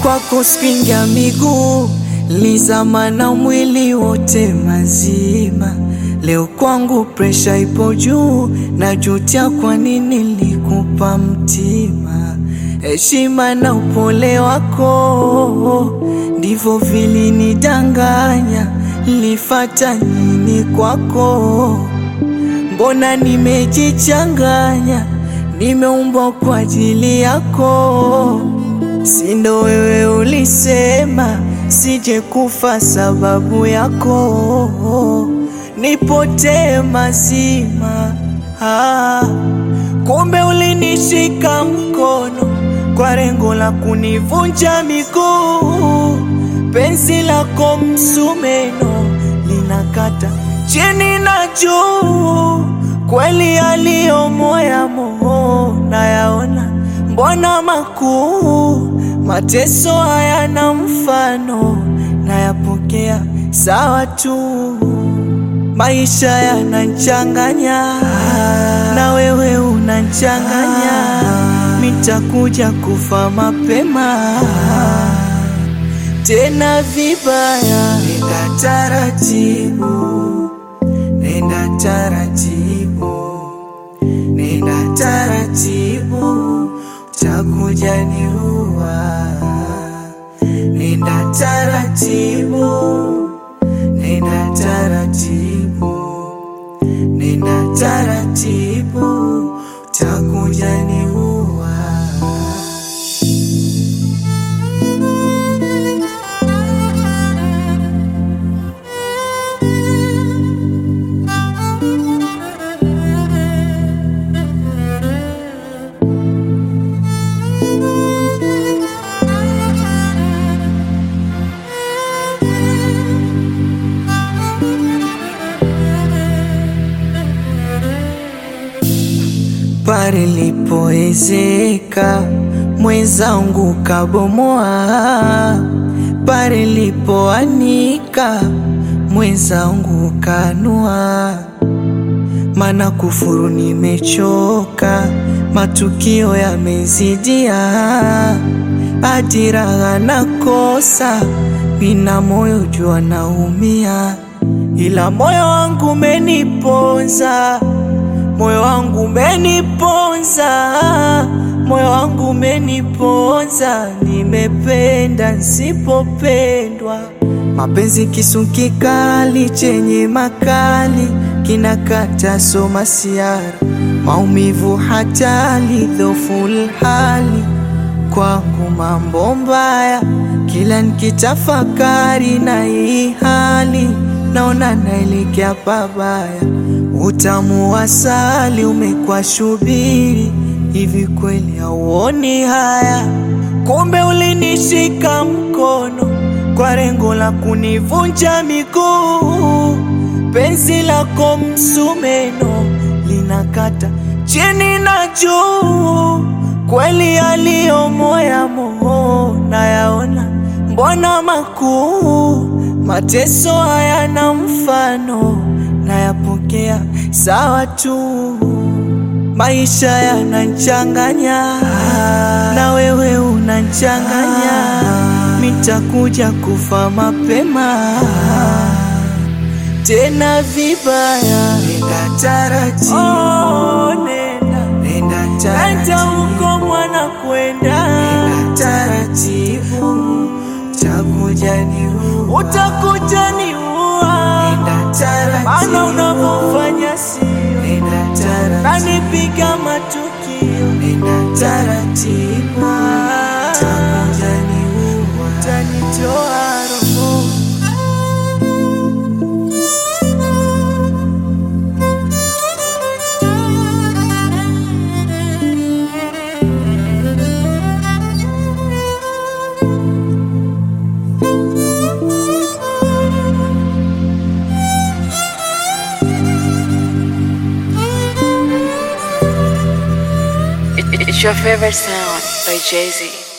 kwako spinga miguu lizama na mwili wote mazima. Leo kwangu presha ipo juu, najutia kwa nini nilikupa mtima. Heshima na upole wako ndivyo vilinidanganya. Nilifata nini kwako? Mbona nimejichanganya, nimeumbwa kwa ajili yako. Sindo wewe ulisema sije kufa sababu yako, nipotee mazima. Ah, kumbe ulinishika mkono kwa lengo la kunivunja miguu. Penzi lako msumeno linakata chini na juu, kweli aliyo moya moo nayaona, mbona makuu mateso hayana mfano, nayapokea sawa tu. Maisha yanachanganya na wewe unachanganya, mitakuja kufa mapema tena vibaya. Nenda taratibu, nenda taratibu, nenda taratibu, utakuja niua. Nenda taratibu, nenda taratibu, nenda taratibu, utakuja niua. pale lipoezeka mwenzangu kabomoa, pale lipoanika mwenzangu kanua. Mana kufuru nimechoka, matukio yamezidia, ajira nakosa, mina moyo jua naumia, ila moyo wangu umeniponza moyo wangu umeniponza, moyo wangu umeniponza, nimependa nsipopendwa. Mapenzi kisu kikali chenye makali kinakata soma siara, maumivu hatali dhoful hali kwangu mambo mbaya, kila nikitafakari na hii hali naona naelekea pabaya. Utamu wa asali umekuwa shubiri, hivi kweli hauoni haya? Kumbe ulinishika mkono kwa lengo la kunivunja miguu. Penzi lako msumeno linakata chini na juu, kweli aliyo moya moo nayaona, mbona makuu mateso hayana mfano nayapokea sawa tu. Maisha yanachanganya na wewe unachanganya, mitakuja kufa mapema tena vibaya. Nenda taratibu, oh, nenda, nenda taratibu, huko mwana kwenda, nenda taratibu, utakuja niua, utakuja niua, nenda taratibu, maana unavyofanya sio, nenda taratibu, nanipiga matukio, nenda taratibu, utakuja niua, utanitoa roho It's your favorite sound by Jay Z.